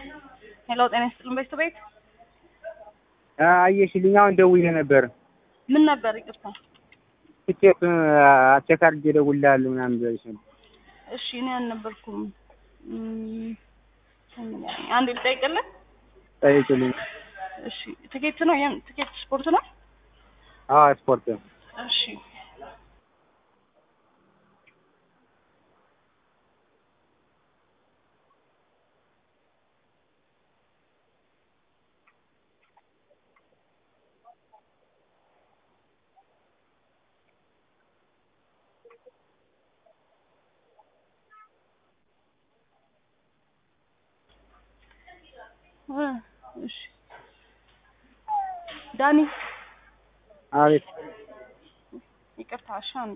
ሄሎ ጤና ይስጥልን በሽቱ ቤት አየሽልኝ አሁን ደውዬ ነበር። ምን ነበር? ይቅርታ። ትኬቱን አቼክ አድርጌ እደውልልሃለሁ ምናምን ብለሽ ነበር። እሺ እኔ አልነበርኩም። እም፣ አንዴ ልጠይቅልህ። ጠይቂልኝ። እሺ ትኬት ነው የም ትኬት ስፖርት ነው? አዎ ስፖርት ነው። እሺ እ እሺ ዳኒ አቤት ይቅርታ። እሺ አንዴ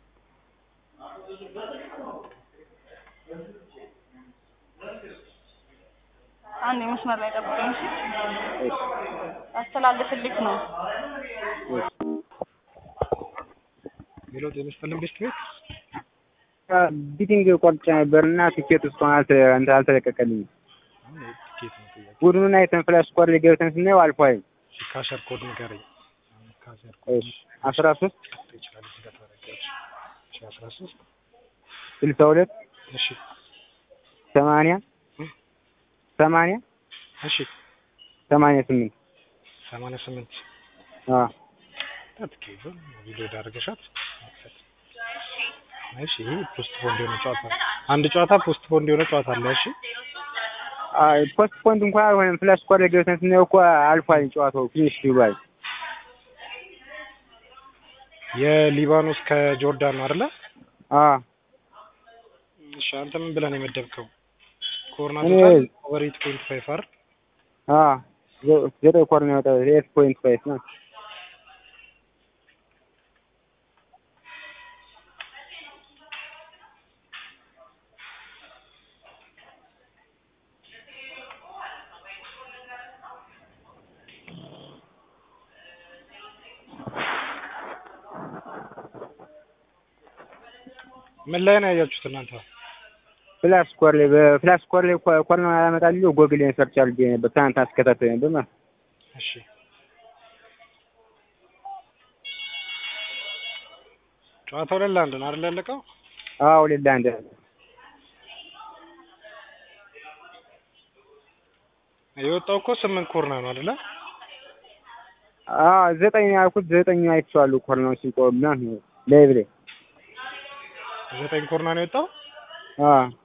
አንዴ መስመር ላይ ጠብቀኝ። እሺ አስተላልፍልክ ነው። ሌላው ጤና ይስጥልን ቤስት ቤት ቢቲንግ ቆርጬ ነበር እና ትኬቱ እስካሁን አልተ እንትን አልተለቀቀልኝም። ትኬት ነው ጥያቄ። ቡድኑን አይተን ፍላሽ ስኮር ላይ ገብተን ስናየው አልፏል። እሺ ካሸር ኮድ ንገረኝ። ካሸር ኮድ እሺ አስራ ሶስት ይችላል እዚህ ጋር ታደርጊያለሽ። እሺ አስራ ሶስት ስልሳ ሁለት እሺ ሰማንያ ሰማንያ እሺ ሰማንያ ስምንት ሰማንያ ስምንት አዎ ትኬቱ ቪዲዮ ዳርገሻት እሺ ይሄ ፖስት ፖንድ የሆነ ጨዋታ ነው። አንድ ጨዋታ ፖስት ፖንድ የሆነ ጨዋታ አለ። እሺ አይ ፖስት ፖንት እንኳን አልሆነም። ፍላሽ ስኮር ላይ ገብተን ስናየው እኮ አልፏል ጨዋታው ፊኒሽ ብሏል። የሊባኖስ ከጆርዳን ነው አይደለ? አዎ እሺ አንተ ምን ብለህ ነው የመደብከው? ኮርና እኔ- ቶታል ኦቨር ኤይት ፖይንት ፋይቭ አይደል? አዎ ዘ- ዘጠኝ ኮር ነው የወጣው ኤት ፖይንት ፋይቭ ነው። ምን ላይ ነው ያያችሁት እናንተ? ፍላሽ ስኮር ላይ በፍላሽ ስኮር ላይ ኮ- ኮር ነው ያመጣልኝ። ጎግል ላይ ሰርች አድርጌ ነበር ትናንት አስከታተል ነበር ማለት ነው። እሺ ጨዋታው ላይ ለአንድ ነው አይደል ያለቀው? አዎ ሌላ አንድ የወጣው እኮ ስምንት ኮርና ነው አይደለ? አዎ ዘጠኝ ያልኩት ዘጠኝ አይቼዋለሁ። ኮር ነው ሲቆም ነው ላይቭ ላይ ዘጠኝ ኮርና ነው የወጣው። አዎ